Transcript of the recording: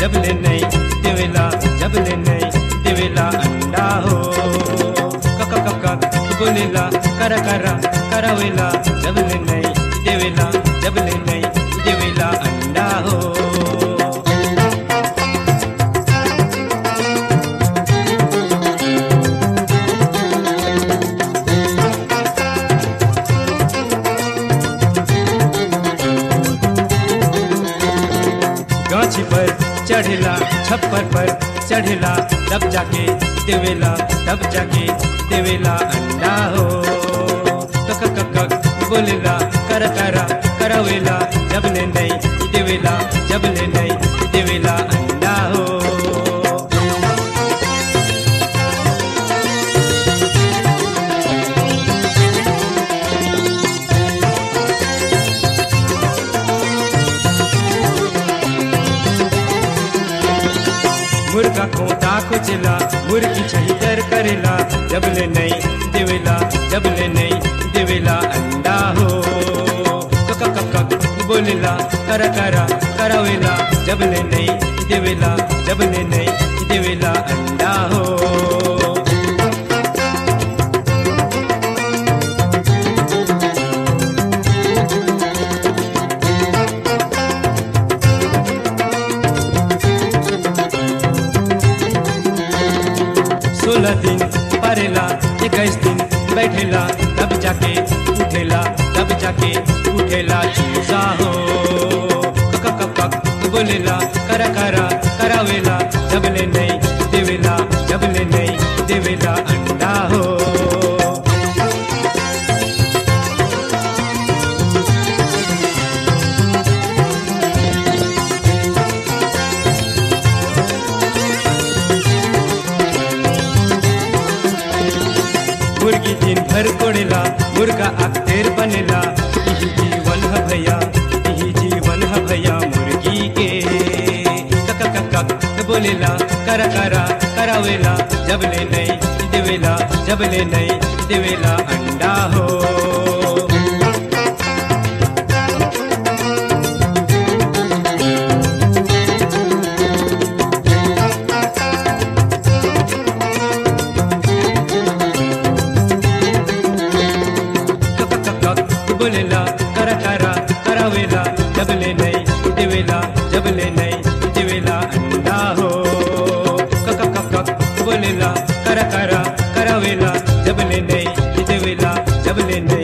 जबले नहीं देवेला जबले नहीं देवेला अंडा हो कक कक कक बोलेला करा करा करावेला जबले नहीं देवेला जबले नहीं देवेला अंडा हो गाछी पर चढ़ेला छप्पर पर चढ़ेला तब जाके देवेला तब जाके देवेला अंडा हो कक कक कक बोलेला कर करा करावेला जबले नहीं देवेला जबले नहीं देवेला अंडा हो मुर्गा खोता खुचला मुर्गी छहितर करेला जबले नहीं देवेला जबले नहीं देवेला अंडा हो कक कक कक बोलेला कर करा करावेला जबले नहीं देवेला जबले नहीं देवेला अंडा हो सोलह दिन परेला इक्कीस दिन बैठेला तब जाके उठेला तब जाके उठेला चूसा हो कक कक कक बोलेला करा करा करावेला जबले नहीं देवेला जबले नहीं देवेला अंडा हो मुर्गी दिन भर कोड़ेला मुर्गा अक्तेर बनेला यही जीवन है भैया यही जीवन है भैया मुर्गी के कक कक कक बोलेला करा करा करावेला जबले नहीं देवेला जबले नहीं देवेला अंडा हो कक कक कक बोलेला करा करा करावेला जबले नहीं देवेला जबले नहीं देवेला अंडा हो कक कक कक बोलेला करा करा करावेला जबले नहीं देवेला जबले नहीं